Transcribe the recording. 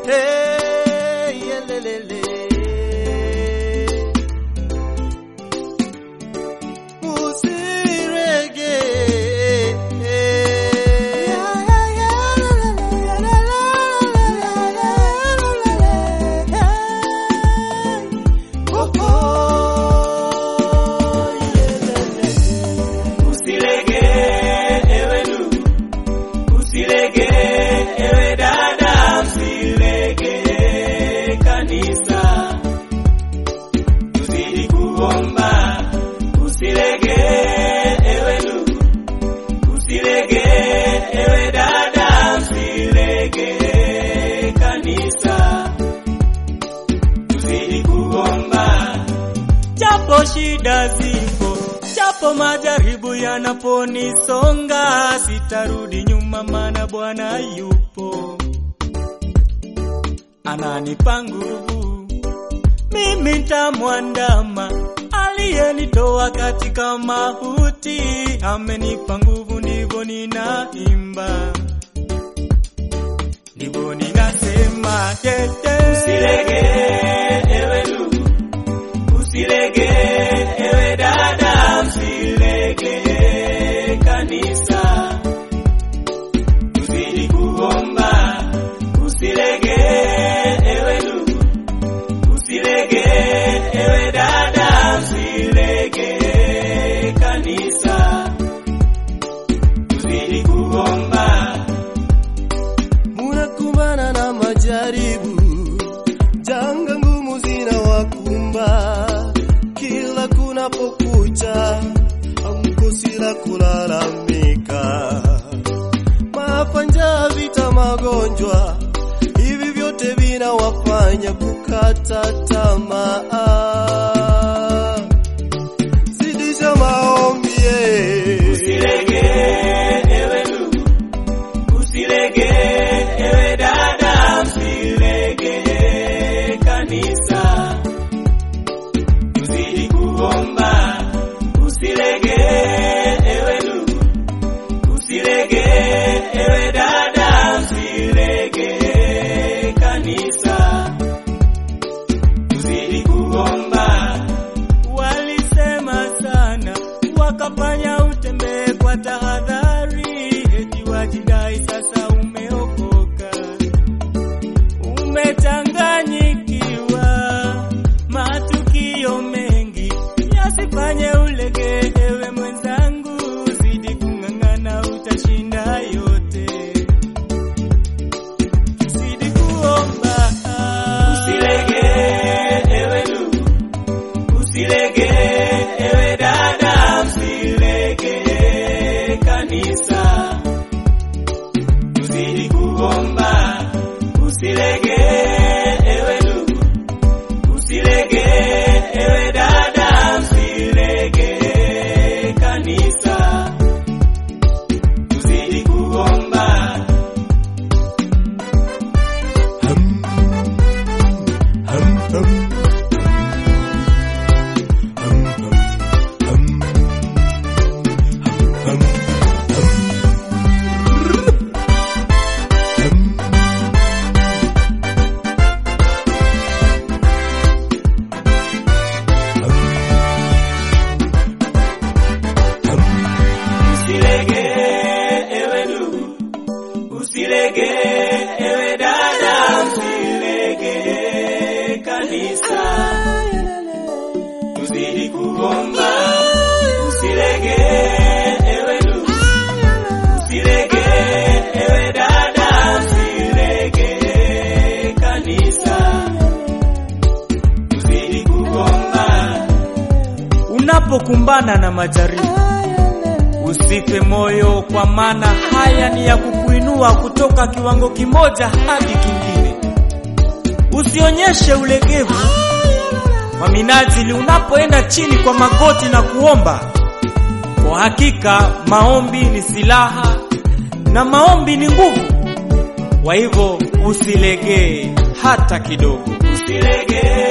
Hey, yelelele. Usilege ewe ndugu, usilege ewe dada, usilege kanisa, tuzidi kuomba. Usilege ewe ndugu, usilege ewe dada, usilege kanisa, tuzidi kuomba. Japo shida zipo, japo majaribu yanaponisonga, sitarudi nyuma, maana Bwana yupo, ananipa nguvu. Mimi nitamwandama aliyenitoa katika mauti, amenipa nguvu, ndivyo ninaimba, ndivyo ninasema, tete. Usilege ewe ndugu Usilege ewe dada, usilege kanisa, tuzidi kuomba. Usilege ewe ndugu, usilege ewe dada, usilege kanisa, tuzidi kuomba. Munakumbana na majaribu, janga ngumu zinawakumba kila kunapokucha, hamkosi la kulalamika. Maafa, njaa, vita, magonjwa, hivi vyote vinawafanya kukata tamaa. Zidisha maombi eh. Usilege ewe ndugu, usilege ewe dada, usilege kanisa, tuzidi kuomba. Usilege ewe ndugu, usilege ewe dada, usilege kanisa, tuzidi kuomba. Walisema sana wakafanya utembee kwa tahadhari, eti wajidai sasa umeokoka, umechanganyikiwa. Matukio mengi yasifanye ulege, ewe mwenzangu, zidi kung'ang'ana, utashinda yote. Zidi kuomba, usilege ewe ndugu Usilege ewe dada, usilege kanisa, tuzidi kuomba. Usilege ewe ndugu, usilege ewe dada, usilege kanisa, tuzidi kuomba. Usilege ewe ndugu, usilege ewe dada, usilege kanisa, tuzidi kuomba. Usilege ewe ndugu, usilege ewe dada, usilege kanisa, tuzidi kuomba. Unapokumbana na majaribu Usife moyo, kwa maana haya ni ya kukuinua kutoka kiwango kimoja hadi kingine. Usionyeshe ulegevu kwa minajili unapoenda chini kwa magoti na kuomba. Kwa hakika maombi ni silaha na maombi ni nguvu. Kwa hivyo usilegee hata kidogo, usilegee.